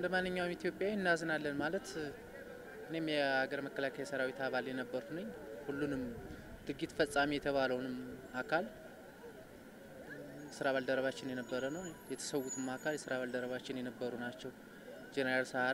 ማንኛውም ኢትዮጵያዊ እናዝናለን ማለት እኔም የሀገር መከላከያ ሰራዊት አባል የነበርኩ ነኝ። ሁሉንም ድርጊት ፈጻሚ የተባለውንም አካል ስራ ባልደረባችን የነበረ ነው። የተሰዉትም አካል የስራ ባልደረባችን የነበሩ ናቸው። ጄኔራል ሰዓረ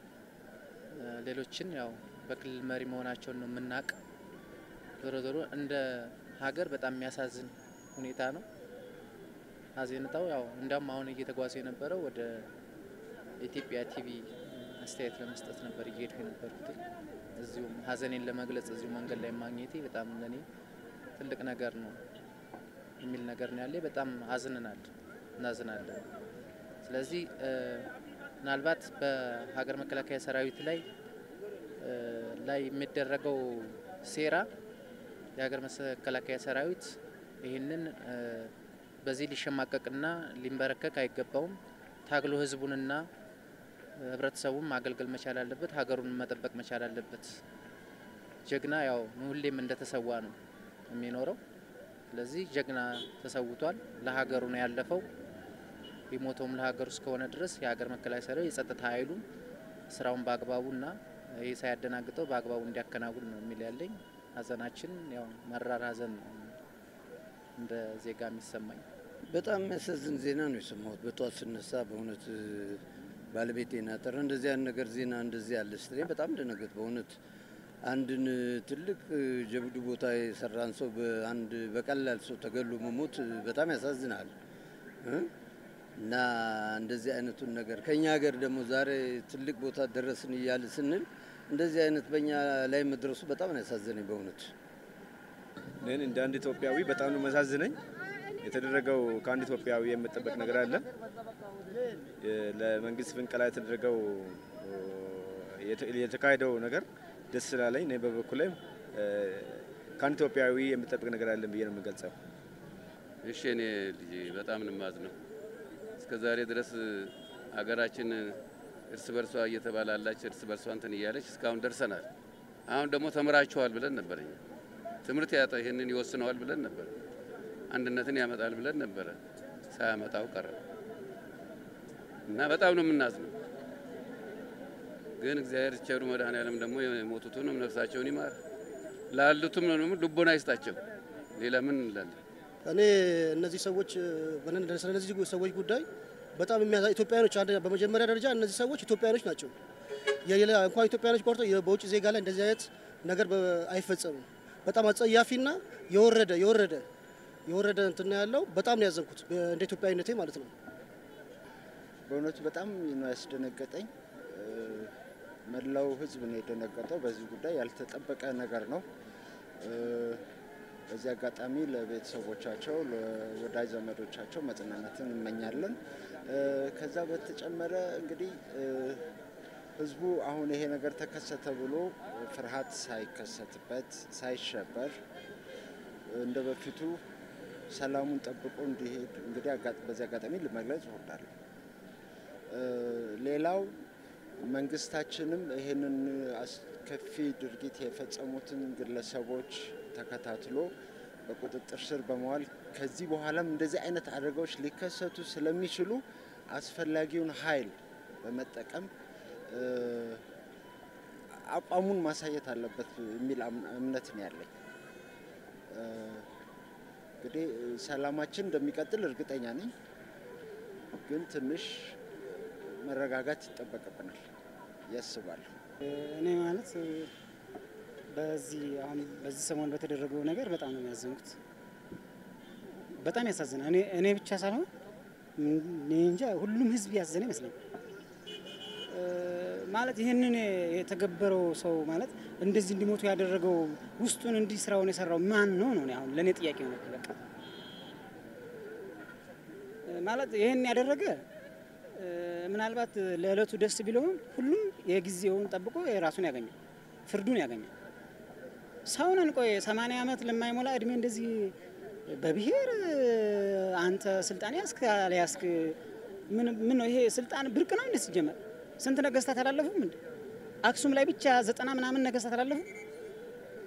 ሌሎችን ያው በክልል መሪ መሆናቸውን ነው የምናውቅ። ዞሮ ዞሮ እንደ ሀገር በጣም የሚያሳዝን ሁኔታ ነው። ሀዘንታው ያው እንዲያውም አሁን እየተጓዘ የነበረው ወደ ኢትዮጵያ ቲቪ አስተያየት ለመስጠት ነበር እየሄድኩ የነበርኩት። እዚሁም ሀዘኔን ለመግለጽ እዚሁ መንገድ ላይ ማግኘቴ በጣም ለኔ ትልቅ ነገር ነው የሚል ነገር ነው ያለ። በጣም አዝነናል፣ እናዝናለን። ስለዚህ ምናልባት በሀገር መከላከያ ሰራዊት ላይ ላይ የሚደረገው ሴራ የሀገር መከላከያ ሰራዊት ይህንን በዚህ ሊሸማቀቅና ሊንበረከክ አይገባውም። ታግሎ ህዝቡንና ህብረተሰቡን ማገልገል መቻል አለበት። ሀገሩን መጠበቅ መቻል አለበት። ጀግና ያው ሁሌም እንደተሰዋ ነው የሚኖረው። ስለዚህ ጀግና ተሰውቷል። ለሀገሩ ነው ያለፈው። የሞተውም ለሀገሩ እስከሆነ ድረስ የሀገር መከላከያ ሰራዊት የጸጥታ ኃይሉን ስራውን በአግባቡና ይህ ሳያደናግጠው በአግባቡ እንዲያከናውን ነው የሚል ያለኝ። ሀዘናችን ያው መራር ሀዘን ነው እንደ ዜጋ የሚሰማኝ። በጣም የሚያሳዝን ዜና ነው የሰማሁት በጠዋት ስነሳ። በእውነት ባለቤቴ ናጠረ እንደዚህ ያን ነገር ዜና እንደዚህ ያለ ስትለኝ በጣም ደነገጥ። በእውነት አንድን ትልቅ ጀብዱ ቦታ የሰራን ሰው በአንድ በቀላል ሰው ተገሎ መሞት በጣም ያሳዝናል እና እንደዚህ አይነቱን ነገር ከኛ ሀገር ደግሞ ዛሬ ትልቅ ቦታ ደረስን እያለ ስንል እንደዚህ አይነት በእኛ ላይ መድረሱ በጣም ነው ያሳዘነኝ በእውነት። እኔን እንደ አንድ ኢትዮጵያዊ በጣም ነው መሳዝነኝ። የተደረገው ከአንድ ኢትዮጵያዊ የምጠበቅ ነገር አለ። ለመንግስት ፍንቀላ የተደረገው የተካሄደው ነገር ደስ ስላለኝ እኔ በበኩሌ ከአንድ ኢትዮጵያዊ የምጠበቅ ነገር አለን ብዬ ነው የምገልጸው። እሺ እኔ ልጅ በጣም ንማዝ ነው። እስከ ዛሬ ድረስ ሀገራችን እርስ በርሷ እየተባላላች እርስ በርሷ እንትን እያለች እስካሁን ደርሰናል። አሁን ደግሞ ተምራችኋል ብለን ነበር እኛ ትምህርት ያጣ ይህንን ይወስነዋል ብለን ነበር። አንድነትን ያመጣል ብለን ነበረ። ሳያመጣው ቀረ እና በጣም ነው የምናዝነው። ግን እግዚአብሔር ቸሩ መድኃኔዓለም ደግሞ የሞቱትንም ነፍሳቸውን ይማር፣ ላሉትም ነው ልቦና ይስጣቸው። ሌላ ምን እንላለን? እኔ እነዚህ ሰዎች ስለ እነዚህ ሰዎች ጉዳይ በጣም የሚያሳ ኢትዮጵያኖች በመጀመሪያ ደረጃ እነዚህ ሰዎች ኢትዮጵያኖች ናቸው። የሌላ እንኳን ኢትዮጵያኖች ቆርጦ በውጭ ዜጋ ላይ እንደዚህ አይነት ነገር አይፈጸምም። በጣም አጸያፊና የወረደ የወረደ የወረደ እንትን ነው ያለው። በጣም ነው ያዘንኩት እንደ ኢትዮጵያዊነቴ ማለት ነው። በእውነቱ በጣም ነው ያስደነገጠኝ። መላው ሕዝብ ነው የደነገጠው በዚህ ጉዳይ። ያልተጠበቀ ነገር ነው። በዚህ አጋጣሚ ለቤተሰቦቻቸው፣ ለወዳጅ ዘመዶቻቸው መጽናናትን እንመኛለን። ከዛ በተጨመረ እንግዲህ ህዝቡ አሁን ይሄ ነገር ተከሰተ ብሎ ፍርሃት ሳይከሰትበት ሳይሸበር እንደ በፊቱ ሰላሙን ጠብቆ እንዲሄድ እንግዲህ በዚህ አጋጣሚ ለመግለጽ እወዳለሁ። ሌላው መንግስታችንም ይህንን አስከፊ ድርጊት የፈጸሙትን ግለሰቦች ተከታትሎ በቁጥጥር ስር በመዋል ከዚህ በኋላም እንደዚህ አይነት አደጋዎች ሊከሰቱ ስለሚችሉ አስፈላጊውን ኃይል በመጠቀም አቋሙን ማሳየት አለበት የሚል እምነት ነው ያለኝ። እንግዲህ ሰላማችን እንደሚቀጥል እርግጠኛ ነኝ፣ ግን ትንሽ መረጋጋት ይጠበቅብናል ያስባለሁ። እኔ ማለት በዚህ አሁን በዚህ ሰሞን በተደረገው ነገር በጣም ነው የሚያዘንኩት። በጣም ያሳዝናል። እኔ እኔ ብቻ ሳልሆን እኔ እንጃ ሁሉም ህዝብ ያዘነ ይመስለኛል። ማለት ይህንን የተገበረው ሰው ማለት እንደዚህ እንዲሞቱ ያደረገው ውስጡን እንዲህ ስራውን የሰራው ማን ነው ነው አሁን ለእኔ ጥያቄ ነው። በቃ ማለት ይህን ያደረገ ምናልባት ለእለቱ ደስ ቢለውም ሁሉም የጊዜውን ጠብቆ የራሱን ያገኛል፣ ፍርዱን ያገኛል። ሰውነን ቆይ ሰማንያ ዓመት ለማይሞላ እድሜ እንደዚህ በብሔር አንተ ስልጣን ያስክ ያስክ ምን ምን ነው ይሄ ስልጣን ብርቅ ነው እንዴ? ሲጀመር ስንት ነገስታት አላለፉም እንዴ? አክሱም ላይ ብቻ ዘጠና ምናምን ነገስታት አላለፉም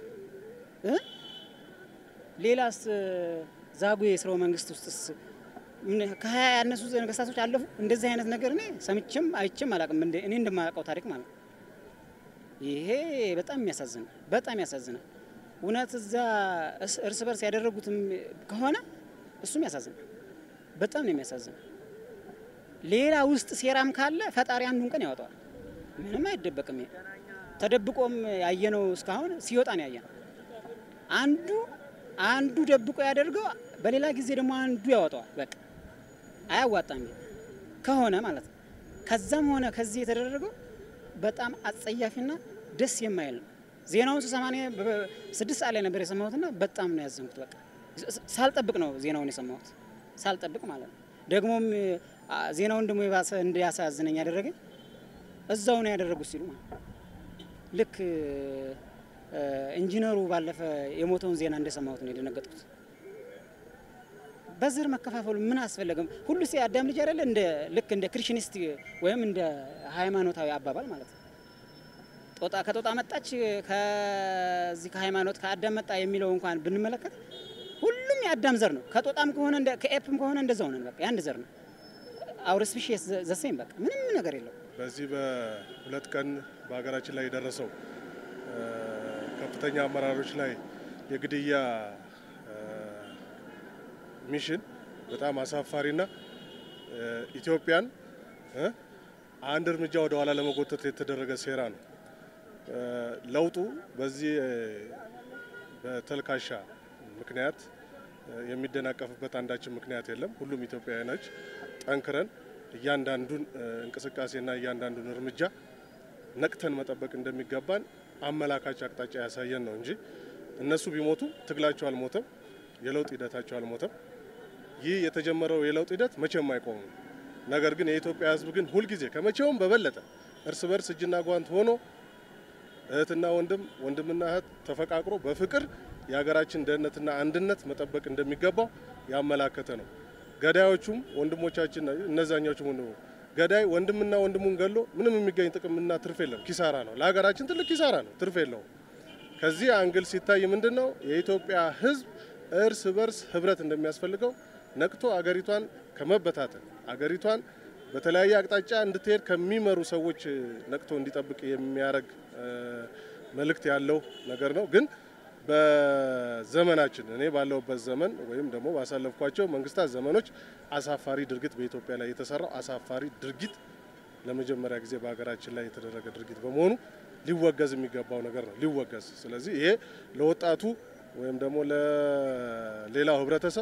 እ ሌላስ ዛጉዌ ስርወ መንግስት ውስጥስ ምን- ከሀያ ያነሱ ነገስታቶች አለፉ። እንደዚህ አይነት ነገር እኔ ሰምቼም አይቼም አላውቅም። እንደ- እኔ እንደማላውቀው ታሪክ ማለት ነው። ይሄ በጣም የሚያሳዝናል፣ በጣም ያሳዝናል። እውነት እዛ እስ- እርስ በርስ ያደረጉትም ከሆነ እሱም ያሳዝናል። በጣም ነው የሚያሳዝነው። ሌላ ውስጥ ሴራም ካለ ፈጣሪ አንዱን ቀን ያወጣዋል። ምንም አይደበቅም። ይሄ ተደብቆም ያየነው እስካሁን ሲወጣ ነው ያየነው። አንዱ አንዱ ደብቆ ያደርገው፣ በሌላ ጊዜ ደግሞ አንዱ ያወጣዋል። በቃ አያዋጣም ይሄ ከሆነ ማለት ነው። ከዛም ሆነ ከዚህ የተደረገው በጣም አጸያፊና ደስ የማይል ነው። ዜናውን ስሰማ እኔ በ- ስድስት ሰዓት ላይ ነበር የሰማሁትና በጣም ነው ያዘንኩት። በቃ ስ- ሳልጠብቅ ነው ዜናውን የሰማሁት ሳልጠብቅ ማለት ነው። ደግሞም አ፣ ዜናውን ደግሞ የባሰ እንዲያሳዝነኝ ያደረገኝ እዛው ነው ያደረጉት ሲሉ ማለት ነው። ልክ እ፣ ኢንጂነሩ ባለፈ የሞተውን ዜና እንደሰማሁት ነው የደነገጥኩት። በዘር መከፋፈሉ ምን አስፈለገም? ሁሉ ሲ አዳም ልጅ አይደለ? እንደ ልክ እንደ ክሪሽኒስት ወይም እንደ ሃይማኖታዊ አባባል ማለት ነው። ጦጣ ከጦጣ መጣች ከዚህ ከሃይማኖት ከአዳም መጣ የሚለው እንኳን ብንመለከት ሁሉም የአዳም ዘር ነው። ከጦጣም ከሆነ እንደ ከኤፕም ከሆነ እንደዛው ነን። በቃ የአንድ ዘር ነው። አውር ስፒሺስ ዘሴም በቃ ምንም ነገር የለው። በዚህ በሁለት ቀን በሀገራችን ላይ የደረሰው እ፣ ከፍተኛ አመራሮች ላይ የግድያ እ፣ ሚሽን በጣም አሳፋሪና እ፣ ኢትዮጵያን እ፣ አንድ እርምጃ ወደ ኋላ ለመጎተት የተደረገ ሴራ ነው። እ፣ ለውጡ በዚህ እ፣ በተልካሻ ምክንያት እ፣ የሚደናቀፍበት አንዳችን ምክንያት የለም። ሁሉም ኢትዮጵያውያኖች ጠንክረን እያንዳንዱን እ፣ እንቅስቃሴና እያንዳንዱን እርምጃ ነቅተን መጠበቅ እንደሚገባን አመላካች አቅጣጫ ያሳየን ነው እንጂ እነሱ ቢሞቱ ትግላቸው አልሞተም፣ የለውጥ ሂደታቸው አልሞተም። ይህ የተጀመረው የለውጥ ሂደት መቼም አይቆምም። ነገር ግን የኢትዮጵያ ሕዝብ ግን ሁልጊዜ ከመቼውም በበለጠ እርስ በርስ እጅና ጓንት ሆኖ እህትና ወንድም ወንድምና እህት ተፈቃቅሮ በፍቅር የሀገራችን ደህንነትና አንድነት መጠበቅ እንደሚገባው ያመላከተ ነው። ገዳዮቹም ወንድሞቻችን እነዛኛዎቹም ወንድሞ ገዳይ ወንድምና ወንድሙን ገሎ ምንም የሚገኝ ጥቅምና ትርፍ የለም። ኪሳራ ነው። ለሀገራችን ትልቅ ኪሳራ ነው። ትርፍ የለውም። ከዚህ አንግል ሲታይ ምንድን ነው የኢትዮጵያ ህዝብ እርስ በርስ ህብረት እንደሚያስፈልገው ነቅቶ አገሪቷን ከመበታተን አገሪቷን በተለያየ አቅጣጫ እንድትሄድ ከሚመሩ ሰዎች ነቅቶ እንዲጠብቅ የሚያደርግ መልእክት ያለው ነገር ነው። ግን በዘመናችን እኔ ባለሁበት ዘመን ወይም ደግሞ ባሳለፍኳቸው መንግስታት ዘመኖች አሳፋሪ ድርጊት በኢትዮጵያ ላይ የተሰራው አሳፋሪ ድርጊት ለመጀመሪያ ጊዜ በሀገራችን ላይ የተደረገ ድርጊት በመሆኑ ሊወገዝ የሚገባው ነገር ነው። ሊወገዝ ስለዚህ ይሄ ለወጣቱ ወይም ደግሞ ለሌላው ህብረተሰብ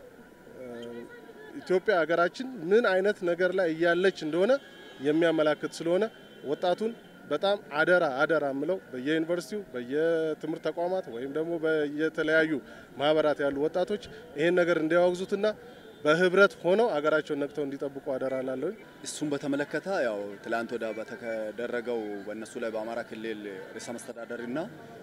ኢትዮጵያ ሀገራችን ምን አይነት ነገር ላይ እያለች እንደሆነ የሚያመላክት ስለሆነ ወጣቱን በጣም አደራ አደራ የምለው በየዩኒቨርሲቲው በየትምህርት ተቋማት ወይም ደግሞ በየተለያዩ ማህበራት ያሉ ወጣቶች ይሄን ነገር እንዲያወግዙትና በህብረት ሆነው አገራቸውን ነቅተው እንዲጠብቁ አደራ ላለሁኝ። እሱን በተመለከተ ያው ትላንት ወደ በተደረገው በእነሱ ላይ በአማራ ክልል ርዕሰ መስተዳደርና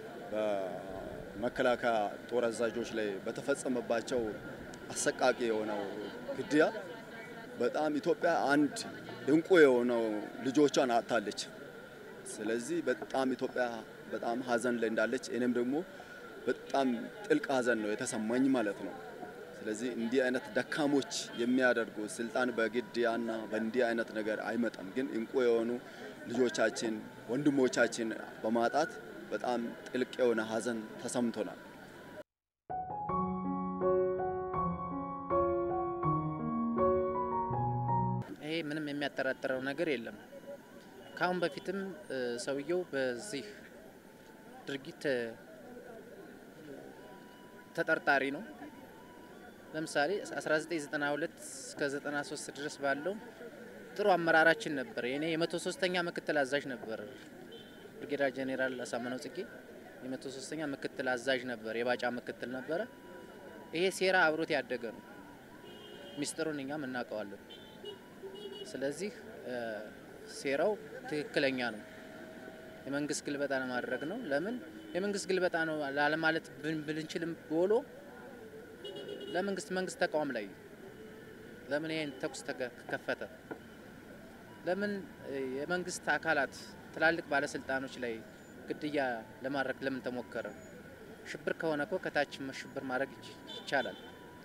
በመከላከያ ጦር አዛዦች ላይ በተፈጸመባቸው አሰቃቂ የሆነው ግድያ በጣም ኢትዮጵያ አንድ እንቁ የሆነው ልጆቿን አጥታለች። ስለዚህ በጣም ኢትዮጵያ በጣም ሀዘን ላይ እንዳለች እኔም ደግሞ በጣም ጥልቅ ሀዘን ነው የተሰማኝ ማለት ነው። ስለዚህ እንዲህ አይነት ደካሞች የሚያደርጉ ስልጣን በግድያና በእንዲህ አይነት ነገር አይመጣም። ግን እንቁ የሆኑ ልጆቻችን ወንድሞቻችን በማጣት በጣም ጥልቅ የሆነ ሀዘን ተሰምቶናል። ይሄ ምንም የሚያጠራጥረው ነገር የለም። ከአሁን በፊትም ሰውየው በዚህ ድርጊት ተጠርጣሪ ነው። ለምሳሌ 1992 እስከ 93 ድረስ ባለው ጥሩ አመራራችን ነበር። የኔ የመቶ ሶስተኛ ምክትል አዛዥ ነበር። ብርጌዳር ጄኔራል አሳምነው ጽጌ የመቶ ሶስተኛ ምክትል አዛዥ ነበር። የባጫ ምክትል ነበረ። ይሄ ሴራ አብሮት ያደገ ነው። ሚስጥሩን እኛም እናውቀዋለን። ስለዚህ ሴራው ትክክለኛ ነው። የመንግስት ግልበጣ ለማድረግ ነው። ለምን የመንግስት ግልበጣ ነው ላለማለት ብንችልም ቦሎ ለመንግስት መንግስት ተቃዋም ላይ ለምን ይሄን ተኩስ ተከፈተ? ለምን የመንግስት አካላት ትላልቅ ባለስልጣኖች ላይ ግድያ ለማድረግ ለምን ተሞከረ? ሽብር ከሆነ እኮ ከታች ሽብር ማድረግ ይቻላል።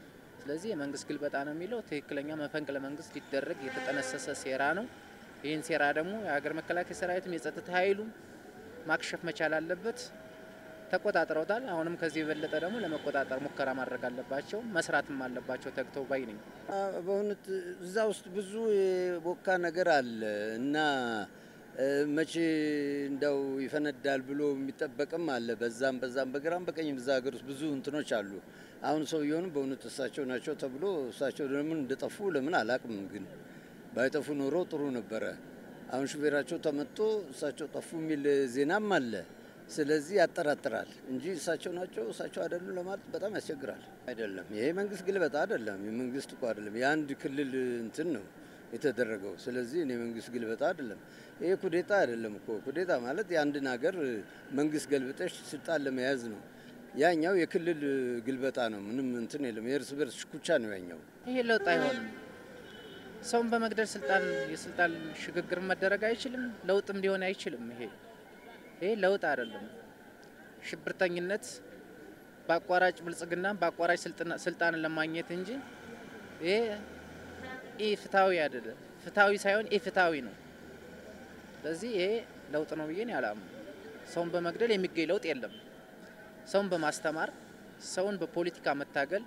ስለዚህ የመንግስት ግልበጣ ነው የሚለው ትክክለኛ መፈንቅለ መንግስት ሊደረግ የተጠነሰሰ ሴራ ነው። ይህን ሴራ ደግሞ የሀገር መከላከያ ሰራዊትም የጸጥታ ኃይሉም ማክሸፍ መቻል አለበት። ተቆጣጥረውታል። አሁንም ከዚህ የበለጠ ደግሞ ለመቆጣጠር ሙከራ ማድረግ አለባቸው፣ መስራትም አለባቸው ተግተው ባይ ነኝ። በእውነት እዛ ውስጥ ብዙ የቦካ ነገር አለ እና መቼ እንዳው ይፈነዳል ብሎ የሚጠበቅም አለ። በዛም በዛም በግራም በቀኝም እዛ ሀገር ውስጥ ብዙ እንትኖች አሉ። አሁን ሰውየውንም በእውነት እሳቸው ናቸው ተብሎ እሳቸው ለምን እንደጠፉ ለምን አላቅም፣ ግን ባይጠፉ ኖሮ ጥሩ ነበረ። አሁን ሹፌራቸው ተመቶ እሳቸው ጠፉ የሚል ዜናም አለ። ስለዚህ ያጠራጥራል እንጂ እሳቸው ናቸው እሳቸው አይደሉም ለማለት በጣም ያስቸግራል። አይደለም ይሄ መንግስት ግልበጣ አይደለም፣ የመንግስት እኮ አይደለም፣ የአንድ ክልል እንትን ነው የተደረገው። ስለዚህ እኔ መንግስት ግልበጣ አይደለም፣ ይሄ ኩዴታ አይደለም እኮ። ኩዴታ ማለት የአንድን ሀገር መንግስት ገልብጠሽ ስልጣን ለመያዝ ነው። ያኛው የክልል ግልበጣ ነው። ምንም እንትን የለም። የእርስ በርስ ሽኩቻ ነው ያኛው። ይሄ ለውጥ አይሆንም። ሰውን በመግደል ስልጣን የስልጣን ሽግግር መደረግ አይችልም። ለውጥም ሊሆን አይችልም። ይሄ ይሄ ለውጥ አይደለም። ሽብርተኝነት በአቋራጭ ብልጽግና በአቋራጭ ስልጣንን ለማግኘት እንጂ ይሄ ኢ ፍትሐዊ አይደለም። ፍትሐዊ ሳይሆን ኢ ፍትሐዊ ነው። ስለዚህ ይሄ ለውጥ ነው ብዬ አላምንም። ሰውን በመግደል የሚገኝ ለውጥ የለም። ሰውን በማስተማር ሰውን በፖለቲካ መታገል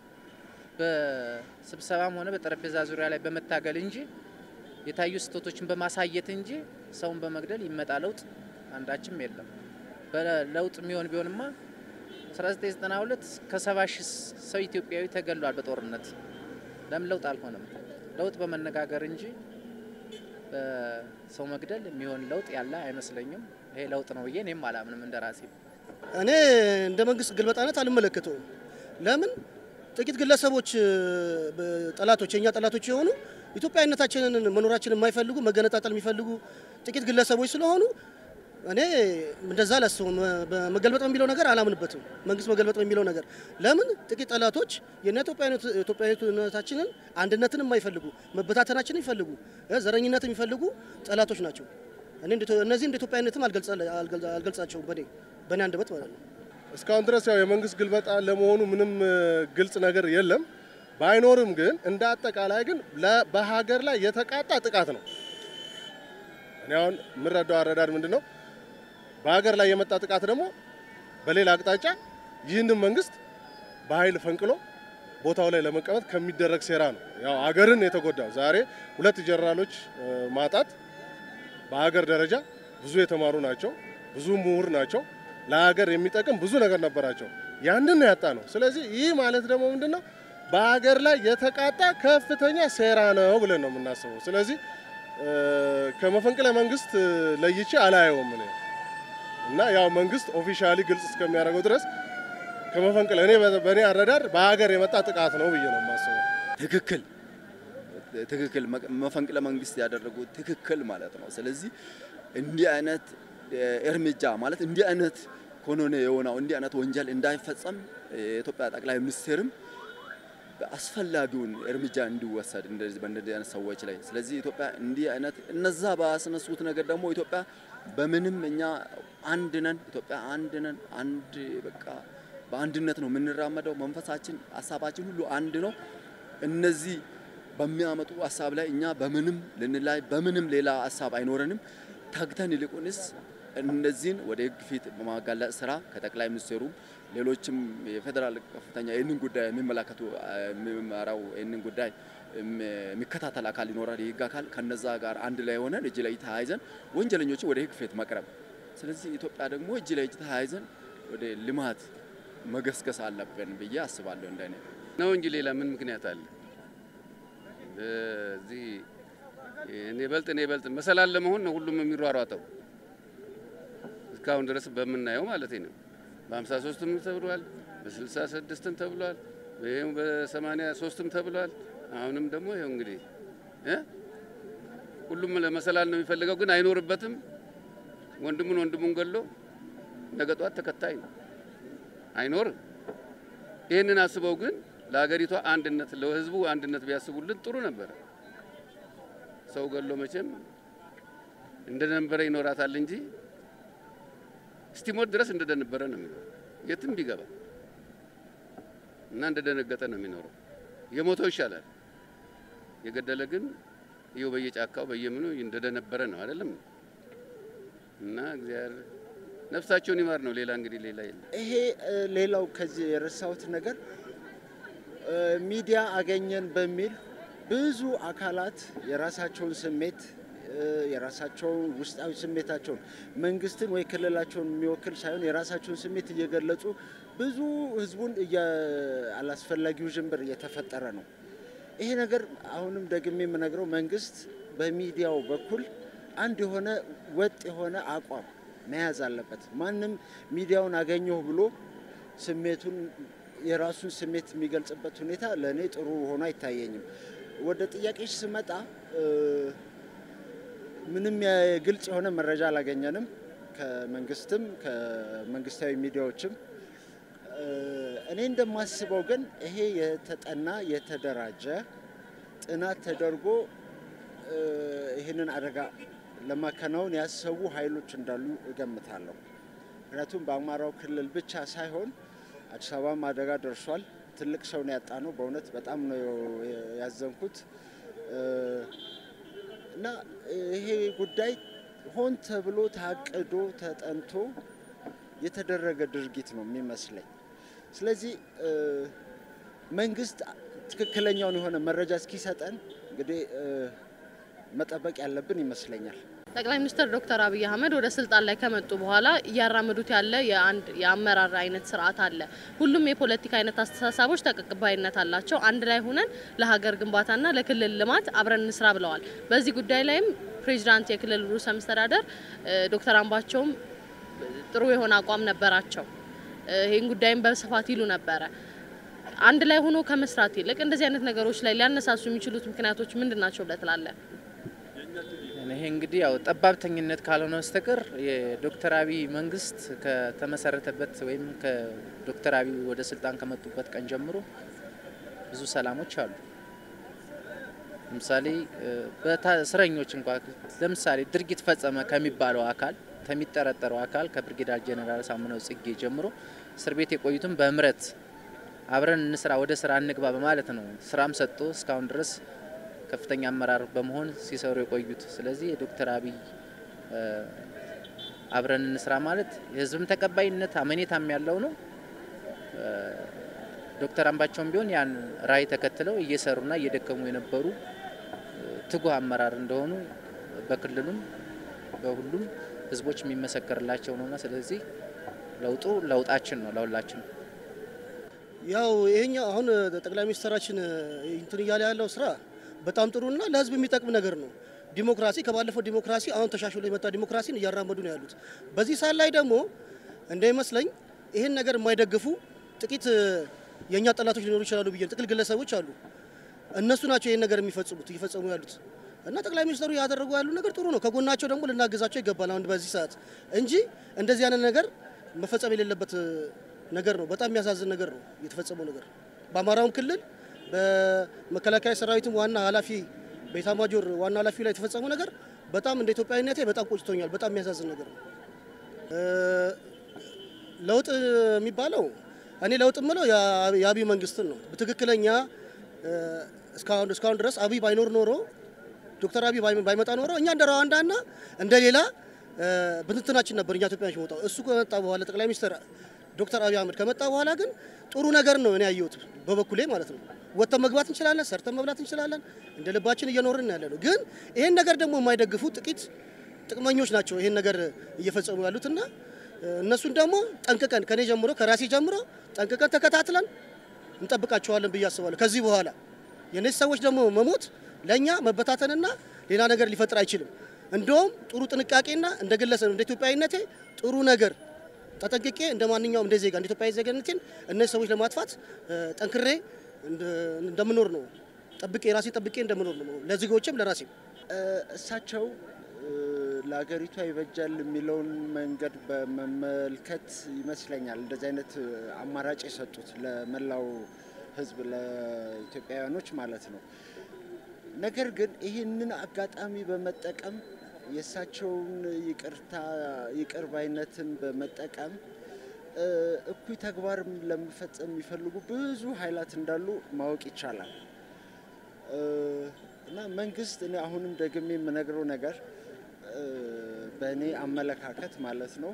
በስብሰባም ሆነ በጠረጴዛ ዙሪያ ላይ በመታገል እንጂ የታዩ ስህተቶችን በማሳየት እንጂ ሰውን በመግደል ይመጣ ለውጥ አንዳችም የለም። በለውጥ የሚሆን ቢሆንማ 1992 ከሰባ ሺህ ሰው ኢትዮጵያዊ ተገሏል በጦርነት። ለምን ለውጥ አልሆነም? ለውጥ በመነጋገር እንጂ በሰው መግደል የሚሆን ለውጥ ያለ አይመስለኝም። ይሄ ለውጥ ነው ብዬ እኔም አላምንም እንደ ራሴ። እኔ እንደ መንግስት ግልበጣነት አልመለከተውም። ለምን ጥቂት ግለሰቦች ጠላቶች፣ የእኛ ጠላቶች የሆኑ ኢትዮጵያዊነታችንን መኖራችንን የማይፈልጉ መገነጣጠል የሚፈልጉ ጥቂት ግለሰቦች ስለሆኑ እኔ እንደዛ አላስብም። መገልበጥ በሚለው ነገር አላምንበትም። መንግስት መገልበጥ በሚለው ነገር ለምን ጥቂት ጠላቶች የእኛ ኢትዮጵያዊነታችንን አንድነትን የማይፈልጉ መበታተናችንን ይፈልጉ ዘረኝነትን የሚፈልጉ ጠላቶች ናቸው። እኔ እነዚህ እንደ ኢትዮጵያዊነትም አልገልጻቸውም በኔ በእኔ አንደበት ማለት ነው። እስካሁን ድረስ ያው የመንግስት ግልበጣ ለመሆኑ ምንም ግልጽ ነገር የለም። ባይኖርም ግን እንደ አጠቃላይ ግን በሀገር ላይ የተቃጣ ጥቃት ነው። እኔ አሁን የምረዳው አረዳድ ምንድን ነው? በሀገር ላይ የመጣ ጥቃት ደግሞ በሌላ አቅጣጫ ይህንን መንግስት በኃይል ፈንቅሎ ቦታው ላይ ለመቀመጥ ከሚደረግ ሴራ ነው። ያው አገርን የተጎዳው ዛሬ ሁለት ጀነራሎች ማጣት በሀገር ደረጃ ብዙ የተማሩ ናቸው፣ ብዙ ምሁር ናቸው፣ ለሀገር የሚጠቅም ብዙ ነገር ነበራቸው። ያንን ያጣ ነው። ስለዚህ ይህ ማለት ደግሞ ምንድን ነው? በሀገር ላይ የተቃጣ ከፍተኛ ሴራ ነው ብለን ነው የምናስበው። ስለዚህ ከመፈንቅለ መንግስት ለይቼ አላየውም እኔ እና ያው መንግስት ኦፊሻሊ ግልጽ እስከሚያደርገው ድረስ ከመፈንቅለ እኔ በእኔ አረዳድ በሀገር የመጣ ጥቃት ነው ብዬ ነው የማስበው። ትክክል ትክክል መፈንቅለ መንግስት ያደረጉት ትክክል ማለት ነው። ስለዚህ እንዲህ አይነት እርምጃ ማለት እንዲህ አይነት ኮኖኔ የሆነው እንዲህ አይነት ወንጀል እንዳይፈጸም የኢትዮጵያ ጠቅላይ ሚኒስትርም አስፈላጊውን እርምጃ እንዲወሰድ እንደዚህ በእንደዚህ አይነት ሰዎች ላይ። ስለዚህ ኢትዮጵያ እንዲህ አይነት እነዛ ባስነሱት ነገር ደግሞ ኢትዮጵያ በምንም እኛ አንድ ነን፣ ኢትዮጵያ አንድ ነን። አንድ በቃ በአንድነት ነው የምንራመደው። መንፈሳችን፣ ሀሳባችን ሁሉ አንድ ነው። እነዚህ በሚያመጡ ሀሳብ ላይ እኛ በምንም ልንላይ በምንም ሌላ ሀሳብ አይኖረንም። ተግተን ይልቁንስ እነዚህን ወደ ሕግ ፊት በማጋለጥ ስራ ከጠቅላይ ሚኒስትሩም ሌሎችም የፌዴራል ከፍተኛ ይህንን ጉዳይ የሚመለከቱ የሚመራው ይህንን ጉዳይ የሚከታተል አካል ይኖራል፣ የህግ አካል ከነዛ ጋር አንድ ላይ ሆነን እጅ ላይ ተያይዘን ወንጀለኞችን ወደ ሕግ ፊት መቅረብ። ስለዚህ ኢትዮጵያ ደግሞ እጅ ላይ እጅ ተያይዘን ወደ ልማት መገስገስ አለብን ብዬ አስባለሁ። እንደኔ ነው እንጂ ሌላ ምን ምክንያት አለ? እዚህ እኔ በልጥ እኔ በልጥ መሰላል ለመሆን ነው ሁሉም የሚሯሯጠው እስካሁን ድረስ በምናየው ማለት ነው። በሀምሳ ሶስትም ተብሏል፣ በስልሳ ስድስትም ተብሏል፣ ይኸው በሰማንያ ሶስትም ተብሏል። አሁንም ደግሞ ይኸው እንግዲህ እ ሁሉም ለመሰላል ነው የሚፈልገው፣ ግን አይኖርበትም። ወንድሙን ወንድሙን ገሎ ነገ ጧት ተከታይ ነው አይኖርም። ይህንን አስበው ግን ለሀገሪቷ አንድነት ለህዝቡ አንድነት ቢያስቡልን ጥሩ ነበረ። ሰው ገሎ መቼም እንደነበረ ይኖራታል እንጂ እስቲሞት ድረስ እንደደነበረ ነው የሚኖረው የትም ቢገባ እና እንደደነገጠ ነው የሚኖረው። የሞተው ይሻላል። የገደለ ግን ይኸው በየጫካው በየምኑ እንደደነበረ ነው አይደለም። እና እግዚአብሔር ነፍሳቸውን ይማር ነው። ሌላ እንግዲህ ሌላ የለም። ይሄ እ፣ ሌላው ከዚህ የረሳሁት ነገር እ፣ ሚዲያ አገኘን በሚል ብዙ አካላት የራሳቸውን ስሜት እ፣ የራሳቸውን ውስጣዊ ስሜታቸውን መንግስትን ወይ ክልላቸውን የሚወክል ሳይሆን የራሳቸውን ስሜት እየገለጹ ብዙ ህዝቡን እየ- አላስፈላጊ ውዥንብር እየተፈጠረ ነው። ይሄ ነገር አሁንም ደግሜ የምነግረው መንግስት በሚዲያው በኩል አንድ የሆነ ወጥ የሆነ አቋም መያዝ አለበት። ማንም ሚዲያውን አገኘሁ ብሎ ስሜቱን የራሱን ስሜት የሚገልጽበት ሁኔታ ለእኔ ጥሩ ሆኖ አይታየኝም። ወደ ጥያቄዎች ስመጣ እ፣ ምንም የግልጽ የሆነ መረጃ አላገኘንም ከመንግስትም ከመንግስታዊ ሚዲያዎችም። እ፣ እኔ እንደማስበው ግን ይሄ የተጠና የተደራጀ ጥናት ተደርጎ እ፣ ይህንን አደጋ ለማከናወን ያሰቡ ኃይሎች እንዳሉ እገምታለሁ። ምክንያቱም በአማራው ክልል ብቻ ሳይሆን አዲስ አበባም አደጋ ደርሷል። ትልቅ ሰው ነው ያጣ ነው። በእውነት በጣም ነው ያዘንኩት እ፣ እና ይሄ ጉዳይ ሆን ተብሎ ታቅዶ ተጠንቶ የተደረገ ድርጊት ነው የሚመስለኝ። ስለዚህ እ፣ መንግስት ትክክለኛውን የሆነ መረጃ እስኪሰጠን እንግዲህ እ፣ መጠበቅ ያለብን ይመስለኛል። ጠቅላይ ሚኒስትር ዶክተር አብይ አህመድ ወደ ስልጣን ላይ ከመጡ በኋላ እያራመዱት ያለ የአንድ የአመራር አይነት ስርዓት አለ። ሁሉም የፖለቲካ አይነት አስተሳሰቦች ተቀባይነት አላቸው። አንድ ላይ ሆነን ለሀገር ግንባታና ለክልል ልማት አብረን እንስራ ብለዋል። በዚህ ጉዳይ ላይም ፕሬዚዳንት የክልል ርዕሰ መስተዳደር እ፣ ዶክተር አምባቸውም ጥሩ የሆነ አቋም ነበራቸው። እ፣ ይህን ጉዳይም በስፋት ይሉ ነበረ። አንድ ላይ ሆኖ ከመስራት ይልቅ እንደዚህ አይነት ነገሮች ላይ ሊያነሳሱ የሚችሉት ምክንያቶች ምንድን ናቸው ብለህ ትላለህ? ይሄ እንግዲህ ያው ጠባብተኝነት ካልሆነ በስተቀር የዶክተር አብይ መንግስት ከተመሰረተበት ወይም ከዶክተር አብይ ወደ ስልጣን ከመጡበት ቀን ጀምሮ ብዙ ሰላሞች አሉ። ለምሳሌ በእስረኞች እንኳ ለምሳሌ ድርጊት ፈጸመ ከሚባለው አካል ከሚጠረጠረው አካል ከብርጌዳር ጄኔራል ሳምነው ጽጌ ጀምሮ እስር ቤት የቆዩትም በምህረት አብረን እንስራ ወደ ስራ እንግባ በማለት ነው ስራም ሰጥቶ እስካሁን ድረስ ከፍተኛ አመራር በመሆን ሲሰሩ የቆዩት። ስለዚህ የዶክተር አብይ እ፣ አብረን እንስራ ማለት የህዝብም ተቀባይነት አመኔታም ያለው ነው። እ፣ ዶክተር አምባቸውም ቢሆን ያን ራዕይ ተከትለው እየሰሩና እየደከሙ የነበሩ እ፣ ትጉህ አመራር እንደሆኑ በክልሉም በሁሉም ህዝቦች የሚመሰከርላቸው ነውና ስለዚህ ለውጡ ለውጣችን ነው ለሁላችን። ያው ይሄኛው አሁን ጠቅላይ ሚኒስትራችን እንትን እያለ ያለው ስራ በጣም ጥሩና ለህዝብ የሚጠቅም ነገር ነው። ዲሞክራሲ ከባለፈው ዲሞክራሲ አሁን ተሻሽሎ የመጣ ዲሞክራሲን እያራመዱ ነው ያሉት። በዚህ ሰዓት ላይ ደግሞ እንደሚመስለኝ ይህን ነገር የማይደግፉ ጥቂት የእኛ ጠላቶች ሊኖሩ ይችላሉ ብዬ ጥቂት ግለሰቦች አሉ። እነሱ ናቸው ይህን ነገር የሚፈጽሙት እየፈጸሙ ያሉት እና ጠቅላይ ሚኒስትሩ ያደረጉ ያሉ ነገር ጥሩ ነው። ከጎናቸው ደግሞ ልናግዛቸው ይገባል። አሁን በዚህ ሰዓት እንጂ እንደዚህ አይነት ነገር መፈጸም የሌለበት ነገር ነው። በጣም የሚያሳዝን ነገር ነው የተፈጸመው ነገር በአማራውም ክልል በመከላከያ ሰራዊትም ዋና ኃላፊ በኢታማጆር ዋና ኃላፊ ላይ የተፈጸመው ነገር በጣም እንደ ኢትዮጵያዊነቴ በጣም ቆጭቶኛል። በጣም የሚያሳዝን ነገር ነው። እ፣ ለውጥ የሚባለው እኔ ለውጥ የምለው የአ- የአብይ መንግስትን ነው። በትክክለኛ እ፣ እስካሁን እስካሁን ድረስ አብይ ባይኖር ኖሮ ዶክተር አብይ ባይ- ባይመጣ ኖሮ እኛ እንደ ሩዋንዳና እንደ ሌላ እ፣ ብትንትናችን ነበር እኛ ኢትዮጵያኖች መውጣው። እሱ ከመጣ በኋላ ጠቅላይ ሚኒስትር ዶክተር አብይ አህመድ ከመጣ በኋላ ግን ጥሩ ነገር ነው እኔ ያየሁት በበኩሌ ማለት ነው። ወጥተን መግባት እንችላለን፣ ሰርተን መብላት እንችላለን፣ እንደ ልባችን እየኖርን ያለ ነው። ግን ይሄን ነገር ደግሞ የማይደግፉ ጥቂት ጥቅመኞች ናቸው ይሄን ነገር እየፈጸሙ ያሉትና እ፣ እነሱን ደግሞ ጠንቅቀን ከኔ ጀምሮ ከራሴ ጀምሮ ጠንቅቀን ተከታትለን እንጠብቃቸዋለን ብዬ አስባለሁ። ከዚህ በኋላ የእነዚህ ሰዎች ደግሞ መሞት ለእኛ መበታተንና ሌላ ነገር ሊፈጥር አይችልም። እንደውም ጥሩ ጥንቃቄና እንደ ግለሰብ እንደ ኢትዮጵያዊነቴ ጥሩ ነገር ተጠንቅቄ እንደ ማንኛውም እንደ ዜጋ እንደ ኢትዮጵያዊ ዜግነቴን እነዚህ ሰዎች ለማጥፋት እ፣ ጠንክሬ እንደ- እንደምኖር ነው ጠብቄ ራሴ ጠብቄ እንደምኖር ነው ለዜጎችም ለራሴም እ፣ እሳቸው እ፣ ለሀገሪቷ ይበጃል የሚለውን መንገድ በመመልከት ይመስለኛል እንደዚህ አይነት እ፣ አማራጭ የሰጡት ለመላው ሕዝብ ለኢትዮጵያውያኖች ማለት ነው። ነገር ግን ይህንን አጋጣሚ በመጠቀም የእሳቸውን ይቅርታ ይቅር ባይነትን በመጠቀም እ፣ እኩይ ተግባር ለመፈጸም የሚፈልጉ ብዙ ኃይላት እንዳሉ ማወቅ ይቻላል። እና መንግስት እኔ አሁንም ደግሜ የምነግረው ነገር በእኔ አመለካከት ማለት ነው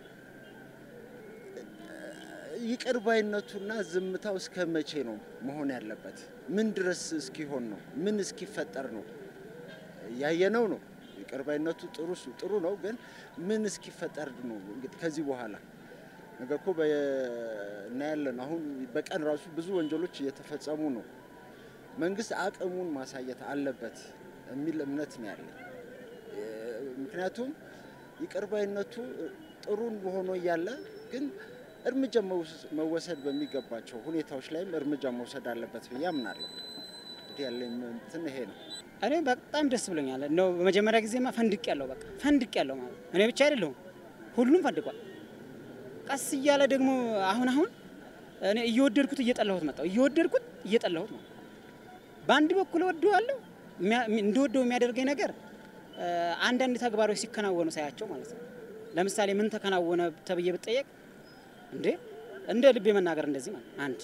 ይቅር ባይነቱና ዝምታው እስከ መቼ ነው መሆን ያለበት? ምን ድረስ እስኪሆን ነው? ምን እስኪፈጠር ነው? ያየነው ነው። ይቅር ባይነቱ ጥሩ ጥሩ ነው፣ ግን ምን እስኪፈጠር ነው? እንግዲህ ከዚህ በኋላ ነገ እኮ እናያለን። አሁን በቀን ራሱ ብዙ ወንጀሎች እየተፈጸሙ ነው። መንግስት አቅሙን ማሳየት አለበት የሚል እምነት ነው ያለኝ። ምክንያቱም ይቅር ባይነቱ ጥሩን ሆኖ እያለ ግን እርምጃ መወሰድ በሚገባቸው ሁኔታዎች ላይም እርምጃ መውሰድ አለበት ብዬ አምናለሁ። እንግዲህ ያለኝ እንትን ይሄ ነው። እኔ በጣም ደስ ብሎኛል። ነው በመጀመሪያ ጊዜማ ፈንድቅ ያለው በቃ ፈንድቅ ያለው ማለት እኔ ብቻ አይደለሁም፣ ሁሉም ፈንድቋል። ቀስ እያለ ደግሞ አሁን አሁን እኔ እየወደድኩት እየጠላሁት መጣሁ፣ እየወደድኩት እየጠላሁት ነው። በአንድ በኩል እወደዋለሁ። እንደወደው የሚያደርገኝ ነገር አንዳንድ ተግባሮች ሲከናወኑ ሳያቸው ማለት ነው። ለምሳሌ ምን ተከናወነ ተብዬ ብጠየቅ እንዴ እንደ ልቤ መናገር እንደዚህ ማለት አንድ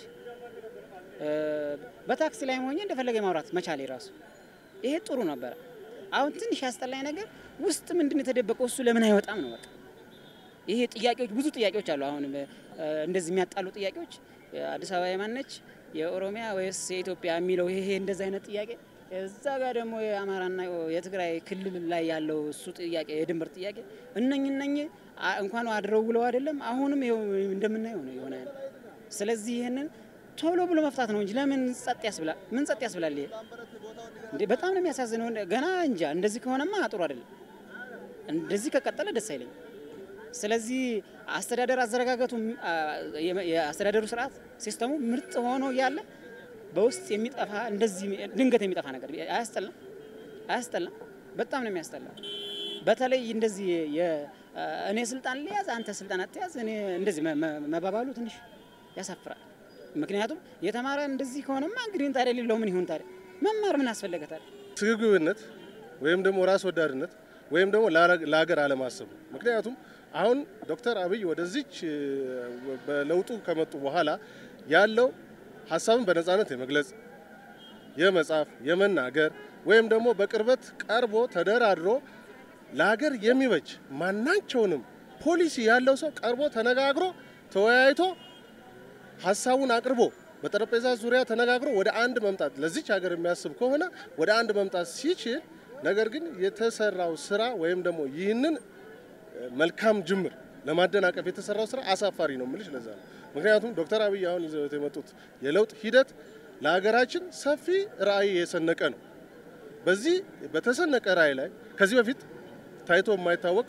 በታክሲ ላይ ሆኜ እንደፈለገ ማውራት መቻሌ ራሱ ይሄ ጥሩ ነበረ። አሁን ትንሽ ያስጠላኝ ነገር ውስጥ ምንድን የተደበቀው እሱ ለምን አይወጣም ነው በቃ። ይሄ ጥያቄዎች ብዙ ጥያቄዎች አሉ። አሁን እንደዚህ የሚያጣሉ ጥያቄዎች አዲስ አበባ የማነች የኦሮሚያ ወይስ የኢትዮጵያ የሚለው ይሄ እንደዚህ አይነት ጥያቄ እዛ ጋር ደግሞ የአማራና የትግራይ ክልል ላይ ያለው እሱ ጥያቄ የድንበር ጥያቄ እነኝ እነኝ እንኳን አድረው ውለው አይደለም አሁንም ይኸው እንደምናየው ነው የሆነ ስለዚህ ይህንን ቶሎ ብሎ መፍታት ነው እንጂ ለምን ጸጥ ያስብላል? ምን ጸጥ ያስብላል? ይሄ እንዴ በጣም ነው የሚያሳዝነው። ገና እንጃ እንደዚህ ከሆነማ ጥሩ አይደለም። እንደዚህ ከቀጠለ ደስ አይለኝም። ስለዚህ አስተዳደር አዘረጋገቱ የአስተዳደሩ ስርዓት ሲስተሙ ምርጥ ሆኖ እያለ በውስጥ የሚጠፋ እንደዚህ ድንገት የሚጠፋ ነገር አያስጠላም? አያስጠላም? በጣም ነው የሚያስጠላ። በተለይ እንደዚህ እኔ ስልጣን ልያዝ አንተ ስልጣን አትያዝ፣ እኔ እንደዚህ መባባሉ ትንሽ ያሳፍራል። ምክንያቱም የተማረ እንደዚህ ከሆነማ እንግዲህ ታዲያ ሌላው ምን ይሁን ታዲያ? መማር ምን አስፈለገ ታዲያ? ስግብግብነት ወይም ደግሞ ራስ ወዳድነት ወይም ደግሞ ለሀገር አለማሰብ። ምክንያቱም አሁን ዶክተር አብይ ወደዚች በለውጡ ከመጡ በኋላ ያለው ሀሳብን በነጻነት የመግለጽ የመጻፍ፣ የመናገር ወይም ደግሞ በቅርበት ቀርቦ ተደራድሮ ለሀገር የሚበጅ ማናቸውንም ፖሊሲ ያለው ሰው ቀርቦ ተነጋግሮ ተወያይቶ ሀሳቡን አቅርቦ በጠረጴዛ ዙሪያ ተነጋግሮ ወደ አንድ መምጣት ለዚች ሀገር የሚያስብ ከሆነ ወደ አንድ መምጣት ሲችል፣ ነገር ግን የተሰራው ስራ ወይም ደግሞ ይህንን መልካም ጅምር ለማደናቀፍ የተሰራው ስራ አሳፋሪ ነው የምልሽ። ለዛ ነው ምክንያቱም ዶክተር አብይ አሁን ይዘውት የመጡት የለውጥ ሂደት ለሀገራችን ሰፊ ራዕይ የሰነቀ ነው። በዚህ በተሰነቀ ራዕይ ላይ ከዚህ በፊት ታይቶ የማይታወቅ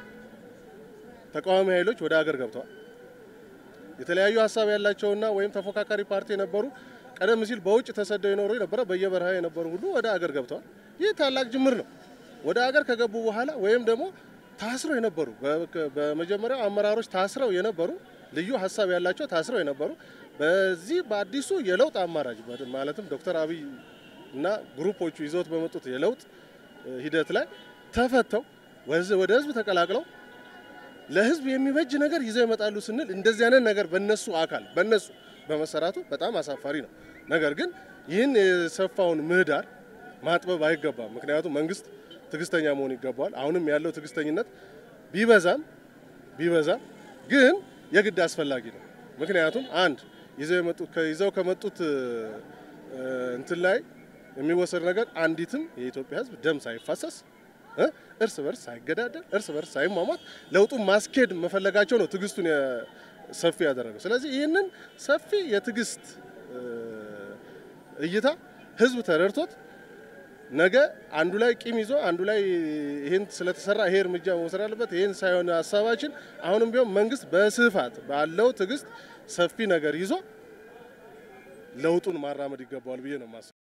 ተቃዋሚ ኃይሎች ወደ ሀገር ገብተዋል። የተለያዩ ሀሳብ ያላቸውና ወይም ተፎካካሪ ፓርቲ የነበሩ ቀደም ሲል በውጭ ተሰደው የኖሩ የነበረ በየበረሃ የነበሩ ሁሉ ወደ ሀገር ገብተዋል። ይህ ታላቅ ጅምር ነው። ወደ ሀገር ከገቡ በኋላ ወይም ደግሞ ታስረው የነበሩ በመጀመሪያው አመራሮች ታስረው የነበሩ ልዩ ሀሳብ ያላቸው ታስረው የነበሩ በዚህ በአዲሱ የለውጥ አማራጭ ማለትም ዶክተር አብይ እና ግሩፖቹ ይዘውት በመጡት የለውጥ ሂደት ላይ ተፈተው ወደ ህዝብ ተቀላቅለው ለህዝብ የሚበጅ ነገር ይዘው ይመጣሉ ስንል እንደዚህ አይነት ነገር በነሱ አካል በነሱ በመሰራቱ በጣም አሳፋሪ ነው። ነገር ግን ይህን የሰፋውን ምህዳር ማጥበብ አይገባም። ምክንያቱም መንግስት ትዕግስተኛ መሆን ይገባዋል። አሁንም ያለው ትዕግስተኝነት ቢበዛም ቢበዛም ግን የግድ አስፈላጊ ነው። ምክንያቱም አንድ ይዘው ከመጡት እንትን ላይ የሚወሰድ ነገር አንዲትም የኢትዮጵያ ህዝብ ደም ሳይፋሰስ እርስ በርስ ሳይገዳደል እርስ በርስ ሳይሟሟት ለውጡን ማስኬድ መፈለጋቸው ነው ትዕግስቱን ሰፊ ያደረገው። ስለዚህ ይህንን ሰፊ የትዕግስት እይታ ህዝብ ተረድቶት ነገ አንዱ ላይ ቂም ይዞ አንዱ ላይ ይህን ስለተሰራ ይሄ እርምጃ መውሰድ አለበት ይህን ሳይሆን ሀሳባችን አሁንም ቢሆን መንግስት በስፋት ባለው ትዕግስት ሰፊ ነገር ይዞ ለውጡን ማራመድ ይገባዋል ብዬ ነው የማስበው።